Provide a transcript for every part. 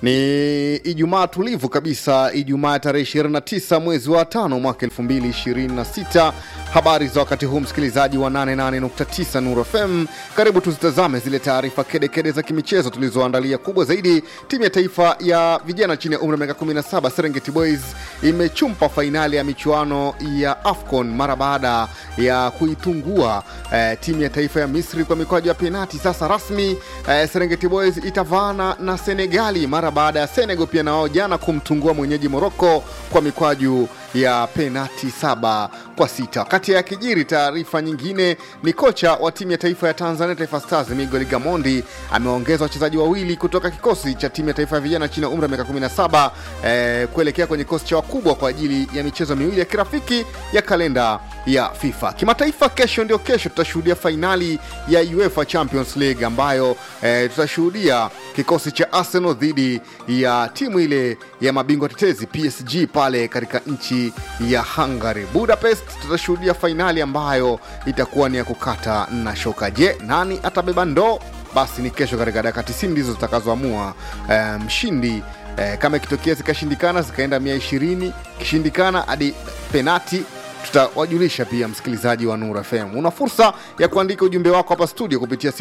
Ni Ijumaa tulivu kabisa, Ijumaa tarehe 29 mwezi wa tano mwaka 2026. Habari za wakati huu, msikilizaji wa 88.9 Nuru FM, karibu tuzitazame zile taarifa kedekede za kimichezo tulizoandalia. Kubwa zaidi, timu ya taifa ya vijana chini ya umri wa miaka 17 Serengeti Boys imechumpa fainali ya michuano ya AFCON mara baada ya kuitungua eh, timu ya taifa ya Misri kwa mikwaju ya penati. Sasa rasmi eh, Serengeti Boys itavaana na Senegali mara baada ya Senegal pia na wao jana kumtungua mwenyeji Moroko kwa mikwaju ya penati saba kwa sita. Kati ya kijiri, taarifa nyingine ni kocha wa timu ya taifa ya Tanzania Taifa Stars Miguel Gamondi ameongeza wachezaji wawili kutoka kikosi cha timu ya taifa ya vijana chini ya umri wa miaka 17 eh, kuelekea kwenye kikosi cha wakubwa kwa ajili ya michezo miwili ya kirafiki ya kalenda ya FIFA. Kimataifa, kesho ndio kesho tutashuhudia fainali ya UEFA Champions League ambayo eh, tutashuhudia kikosi cha Arsenal dhidi ya timu ile ya mabingwa tetezi PSG pale katika nchi ya Hungary. Budapest tutashuhudia fainali ambayo itakuwa ni ya kukata na shoka. Je, nani atabeba ndoo? Basi ni kesho katika dakika 90 ndizo zitakazoamua eh, mshindi eh, kama ikitokea zikashindikana zikaenda 120 kishindikana hadi penati tutawajulisha pia msikilizaji wa Nura FM. Una fursa ya kuandika ujumbe wako hapa studio kupitia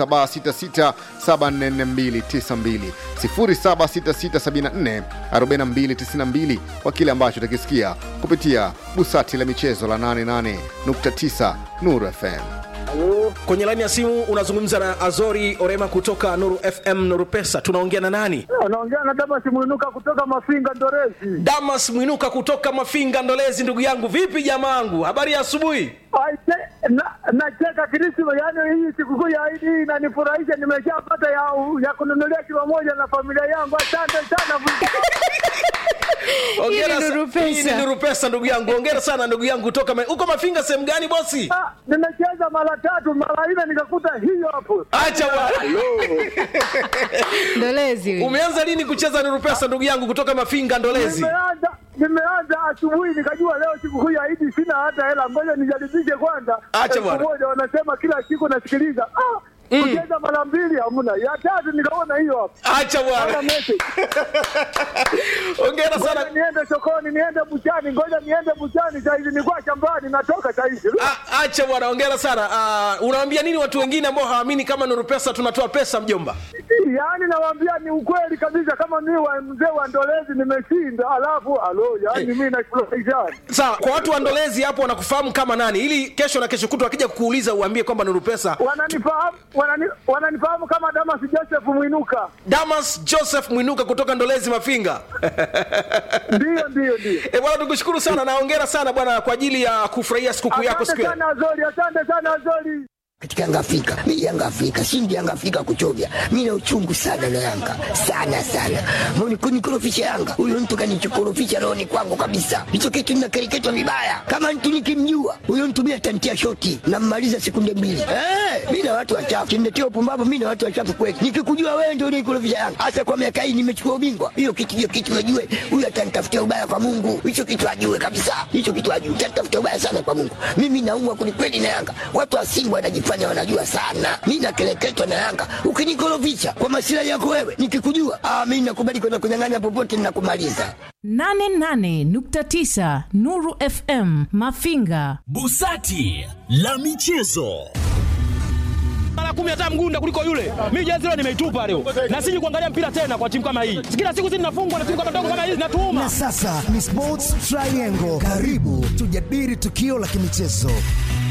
0766744292 0766744292 kwa kile ambacho utakisikia kupitia busati la michezo la 88.9 Nuru FM. Kwenye laini ya simu unazungumza na Azori Orema kutoka Nuru FM Nuru Pesa. Tunaongea na nani? Unaongea na Damas Mwinuka kutoka Mafinga Ndorezi. Damas Mwinuka kutoka Mafinga Ndolezi. Ndugu yangu, vipi jamaangu, habari ya asubuhi? Aise, na- Nacheka Krisma, yaani hii sikukuu ya Idi hii inanifurahisha. Nimeshapata ya, ya kununulia kilo moja na familia yangu. Asante sana. Hongera Hii ni sa- Nuru Pesa. hii ni Nuru Pesa ndugu yangu. Hongera sana ndugu yangu kutoka Ma- uko Mafinga sehemu gani bosi? Ah, Nimecheza mara tatu mara nne nikakuta hiyo hapo. Acha bwana. Ndolezi huyu. Umeanza lini kucheza Nuru Pesa ndugu yangu kutoka Mafinga Ndolezi? Nimeanza nimeanza asubuhi nikajua leo sikukuu ya Idi sina hata hela, ngoja nijaribishe kwanza. Acha Elfu bwana. moja wanasema kila siku nasikiliza. Ah, kucheza mara mbili hamna, ya tatu nikaona hiyo hapo. Acha Ona bwana. message. Hongera Ngoja sana. niende sokoni, niende buchani, ngoja niende buchani saizi, nilikuwa shambani, natoka saizi. Ah, Acha bwana, hongera sana. Uh, unawaambia nini watu wengine ambao hawaamini kama Nuru Pesa tunatoa pesa mjomba? Yaani nawaambia ni ukweli kabisa, kama mimi wa mzee wa Ndolezi nimeshinda, alafu alo, yaani mimi nafurahisha. Sawa, kwa watu wa Ndolezi hapo wanakufahamu kama nani, ili kesho na kesho kutwa wakija kukuuliza uambie kwamba Nuru Pesa. Wananifahamu wanani, wananifahamu kama Damas Joseph Mwinuka. Damas Joseph Mwinuka kutoka Ndolezi Mafinga. Ndiyo, ndiyo, ndiyo. E bwana, tukushukuru sana na hongera sana bwana kwa ajili ya kufurahia sikukuu yako siku Asante ya sana Azori, asante sana Azori. katika Yanga Afrika. Mimi Yanga Afrika, shindi Yanga Afrika kuchovya. Mimi na uchungu sana na Yanga. Sana sana. Mbona kunikorofisha Yanga? Huyo mtu kanichokorofisha rohoni kwangu kabisa. Hicho kitu ninakereketwa vibaya. Kama mtu nikimjua, huyo mtu mimi atantia shoti na mmaliza sekunde mbili. Eh, mimi na watu wachafu. Kimletea upumbavu mimi na watu wachafu kweli. Nikikujua wewe ndio unikorofisha Yanga. Hasa kwa miaka hii nimechukua ubingwa. Hiyo kitu hiyo kitu najue. Huyo atanitafutia ubaya kwa Mungu. Hicho kitu ajue kabisa. Hicho kitu ajue. Atanitafutia ubaya sana kwa Mungu. Mimi naumwa kwelikweli na Yanga. Watu wa Simba wanajifanya wanajua sana. Mimi nakeleketwa na Yanga. Ukinikorofisha kwa masilahi yako wewe, nikikujua, ah, mimi nakubali kwenda kunyang'anya popote ninakumaliza. 88.9 Nuru FM Mafinga. Busati la michezo. mara kumi hata mgunda kuliko yule. Mimi jezi leo nimeitupa leo, na siji kuangalia mpira tena kwa timu kama hii. Kila siku zinafungwa na timu kama ndogo kama hizi Na zinatuuma. sasa ni Sports Triangle. Karibu tujadili tukio la kimichezo.